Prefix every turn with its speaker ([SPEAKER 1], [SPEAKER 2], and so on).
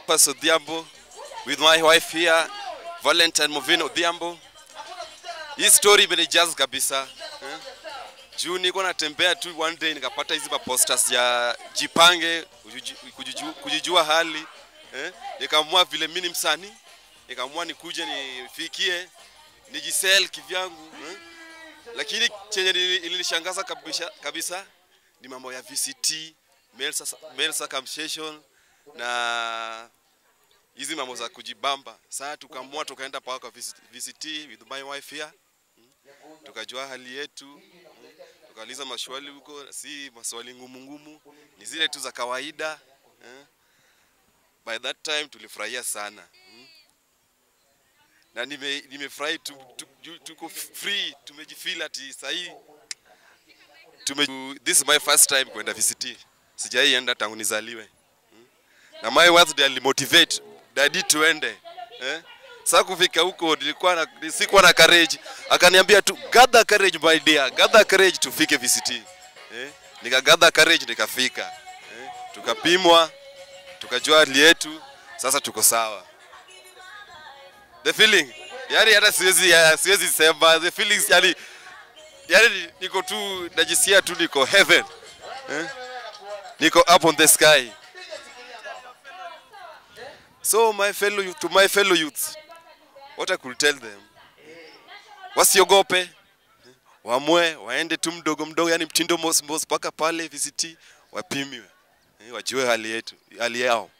[SPEAKER 1] Cleopas Odhiambo with my wife here, Valentine Movino Odhiambo. Hii story imenijazz kabisa eh? Juu niko natembea tu one day nikapata hizi ma posters ya jipange kujiju- kujiju- kujijua hali eh? Nikaamua vile mimi ni msanii, nikaamua nikuje nifikie nijisell kivyangu eh? Lakini chenye nili- ilinishangaza kabisa, kabisa ni mambo ya VCT, male, sus- male circumcision na hizi mambo za kujibamba. Sasa tukaamua tukaenda paka kwa VCT with my wife here, tukajua hali yetu, tukauliza maswali huko, si maswali ngumu ngumu, ni zile tu za kawaida eh. By that time tulifurahia sana mm. na nime- nimefurahi tu, tu, tu, tuko free, tumejifeel ati sahii tume, this is my first time kwenda VCT, sijai enda tangu nizaliwe na my wife ndiye alimotivate dadi tuende eh? Sasa kufika huko nilikuwa na, sikuwa na courage, akaniambia tu gather courage my dear, gather courage tufike VCT eh? Nika gather courage nikafika eh? Tukapimwa tukajua hali yetu, sasa tuko sawa. The feeling yani hata siwezi ya, siwezi sema the feelings yani yani niko tu najisikia tu niko heaven eh? Niko up on the sky. So my fellow youth, to my fellow youths, what I could tell them, wasiogope, wamwe waende tu mdogo mdogo, yani mtindo mos mos mpaka pale VCT wapimiwe, eh, wajue hali yetu, hali yao.